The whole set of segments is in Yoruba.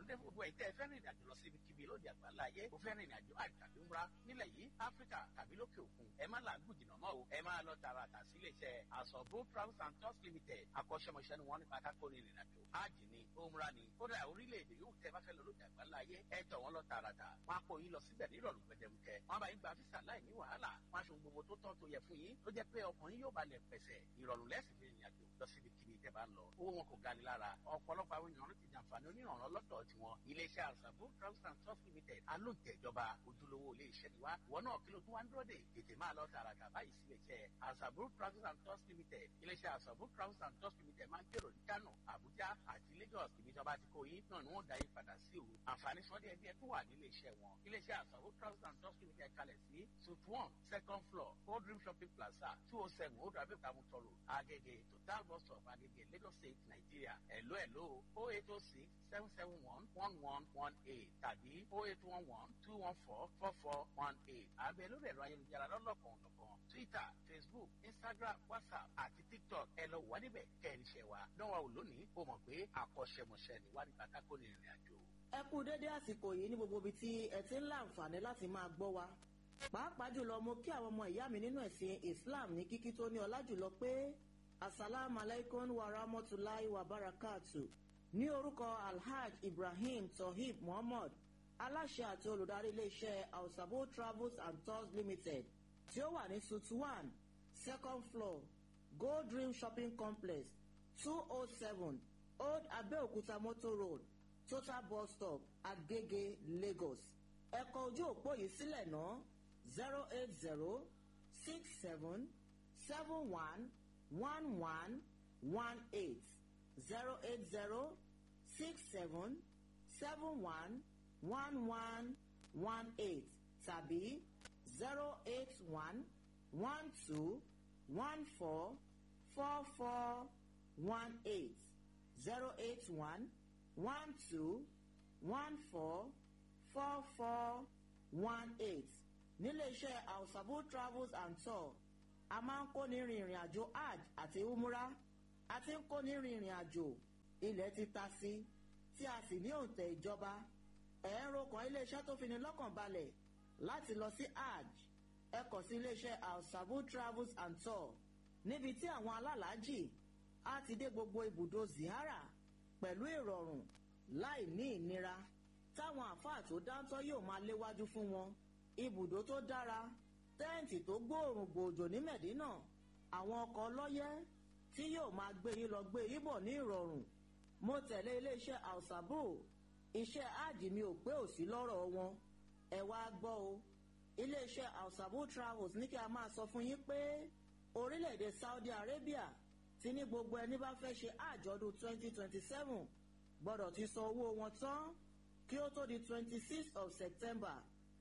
dé gbogbo ẹ̀ tẹ́ ẹ fẹ́ rìnrìn àjò lọ sí ibikíbi lóde àgbáńlá ayé o fẹ́ rìnrìn àjò àjò tàbí ńra nílẹ̀ yìí áfíríkà tàbí lókè òkun ẹ má làágùn jìnnà mọ́ o ẹ máa lọ tààràtà sí iléeṣẹ́ àsọ̀bó travels and tours limited akọ́ṣẹ́mọṣẹ́ ni wọ́n nípa kákó rìnrìn àjò ájì ni òmùra ni kódà orílẹ̀-èdè yóò tẹ́ bá fẹ́ lọ lóde àgbáńlá ayé ẹ tọ̀ wọ́n lọ tààràtà wọn á kó yín lọ síbẹ̀ nírọ̀lù gbẹdẹmukẹ wọn bá yín gba físà láì ní wàhálà wọn aṣọ gbogbo tó tọ́ tó yẹ fún yín tó jẹ́ pé ọkàn yín yóò balẹ̀ pẹ̀sẹ̀ ìrọ̀rùn lẹ́sìn fi rìnrìn àjò lọ síbi kíbi tẹ́ bá ń lọ owó wọn kò gani lára ọ̀pọ̀lọpọ̀ àwọn èèyàn ti jàǹfààní onírànlọ́ lọ́dọ̀ tiwọn iléeṣẹ́ àṣàbò travels and tours limited alóǹtẹ̀jọba ojúlówó iléeṣẹ́ ni wá wọn náà kí ló tún wá ń dúró dè tètè máa lọ tààràtà báyìí sí iléeṣẹ́ àṣàbò travels and tours limited iléeṣẹ́ àṣàbò travels and tours limited máa ń kérò ní Kano Abuja àti Lagos ibi tí wọ́n bá ti kó yín náà ni wọ́n dá yín padà sí òru àǹfààní sọ́dí ẹbí ẹ tún wà ní iléeṣẹ́ wọn iléeṣẹ́ àṣàbò travels and tours limited kalẹ̀ sí suite one second floor old dream shopping plaza two oh seven old rabi kamutoro agege total bus stop agege Lagos State Nigeria hello hello oh eight oh six seven seven one one one one eight tàbí oh eight one one two one four four four one eight abẹ lórí ẹ̀rọ ayélujára lọ́lọ́kan ọ̀nàkan Twitter Facebook Instagram WhatsApp àti TikTok ẹ lọ wà níbẹ̀ kẹrin ṣẹ wa dánwà ò lónìí ó mọ̀ pé àkọ́ṣẹ́mọṣẹ́ ni wà nípa kákó ní ìrìn àjò. ẹ kú dédé àsìkò yìí ní gbogbo ibi tí ẹ ti ń láǹfààní láti máa gbọ́ wa pàápàá jùlọ mo kí àwọn ọmọ ìyá mi nínú ẹ̀sìn Islam ní kíkí tó ní ọlá jùlọ pé asalaamu alaykum wa rahmatulahi wa barakatu ní orúkọ Alhaj Ibrahim Tohib Muhammad aláṣẹ àti olùdarí iléeṣẹ́ Ausabo Travels and Tours Limited tí ó wà ní suite one second floor Gold Dream Shopping Complex two oh seven Old Abeokuta Motor Road Total Bus Stop Agege Lagos ẹ̀kọ́ ojú òpó yìí sílẹ̀ náà zero eight zero six seven seven one one one one eight zero eight zero six seven seven one one one one eight tàbí zero eight one one two one four four four one eight zero eight one one two one four four four one eight níléeṣẹ́ Ausabo travels and tour a máa ń kóni rin ìrìn àjò hajj àti umrah a ti ń kóni rin ìrìn àjò ilẹ̀ ti ta sí tí a sì ní òǹtẹ̀ ìjọba ẹ̀ẹ́rọ kan iléeṣẹ́ tó fini lọ́kàn balẹ̀ láti lọ sí hajj ẹ kàn sí iléeṣẹ́ Ausabo travels and tour níbi tí àwọn alálàájì á ti dé gbogbo ibùdó zihara pẹ̀lú ìrọ̀rùn láì ní ìnira táwọn àfáà tó dáńtọ́ yóò máa léwájú fún wọn ibùdó tó dára tẹ́ǹtì tó gbóòrùn gbòòjò ní mẹ̀dínà àwọn ọkọ̀ ọlọ́yẹ́ tí yóò máa gbé yín lọ gbé yín bọ̀ ní ìrọ̀rùn mo tẹ̀lé iléeṣẹ́ Ausabo iṣẹ́ áàjì mi ò pé òsì lọ́rọ̀ wọn ẹ wá gbọ́ o iléeṣẹ́ Ausabo travels ní kí a máa sọ fún yín pé orílẹ̀-èdè Saudi Arabia ti ní gbogbo ẹni bá fẹ́ ṣe àjọ̀dún 2027 gbọ́dọ̀ ti san owó wọn tán kí ó tó di 26 of September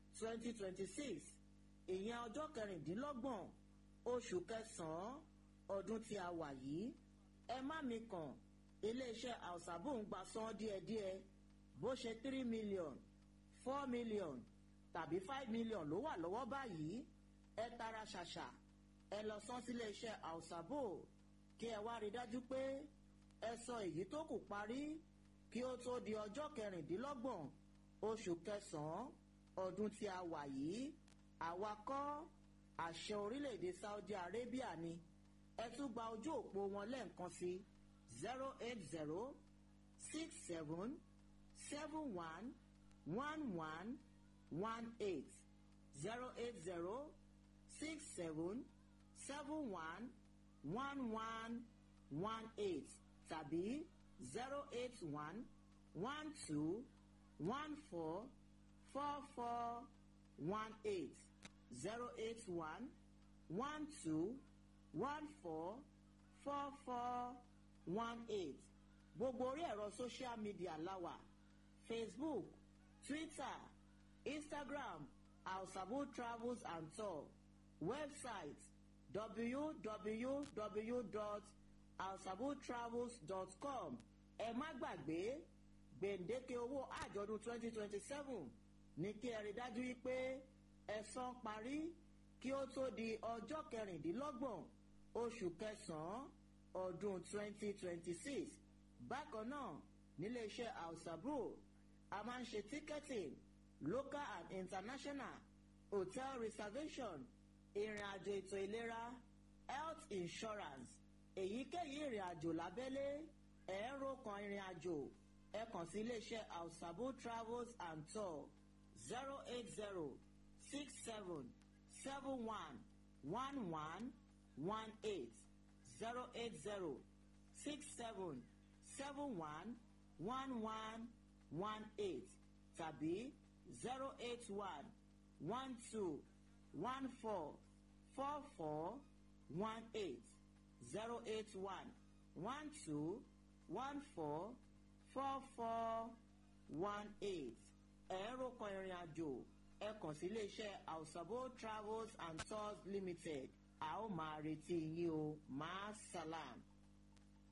2026 ìyẹn ọjọ́ kẹrìndínlọ́gbọ̀n oṣù kẹsàn-án ọdún tí a wà yìí ẹ má mi kàn iléeṣẹ́ Ausabo ń gba san díẹ̀díẹ̀ bó ṣe three million four million tàbí five million ló wà lọ́wọ́ báyìí ẹ tara ṣàṣà ẹ lọ san sílé iṣẹ́ Ausabo kí ẹ wá rí dájú pé ẹ sọ èyí tó kù parí kí ó tó di ọjọ́ kẹrìndínlọ́gbọ̀n oṣù kẹsàn-án ọdún tí a wà yìí àwa kọ́ àṣẹ orílẹ̀-èdè Saudi Arabia ni ẹ tún gba ojú òpó wọn lẹ́ẹ̀kan sí zero eight zero six seven seven one one one one eight zero eight zero six seven seven one one one one eight tàbí zero eight one one two one four four four one eight zero eight one one two one four four four one eight gbogbo orí ẹ̀rọ social media láwà facebook twitter instagram Ausabo travels and tour website www.ausabotravels.com ẹ má gbàgbé gbèǹdéke owó àjọ̀dún twenty twenty seven ní kí ẹ rí dájú wípé ẹ san parí kí ó tó di ọjọ́ kẹrìndínlọ́gbọ̀n oṣù kẹsàn-án ọdún twenty twenty six bákan náà níléeṣẹ́ Ausabo a máa ń ṣe ticketing local and international hotel reservation ìrìn àjò ètò ìlera health insurance èyíkéyìí ìrìn àjò lábẹ́lé ẹ̀ẹ́rọ kan ìrìn àjò ẹ kàn sí iléeṣẹ́ alsabo travels and tour zero eight zero six seven seven one one one one eight zero eight zero six seven seven one one one one eight tàbí zero eight one one two one four four four one eight zero eight one one two one four four four one eight ẹ̀rọ kan ìrìn àjò ẹ kàn sí iléeṣẹ́ ausabo travels and tours limited a ó máa retí yín o máa salam.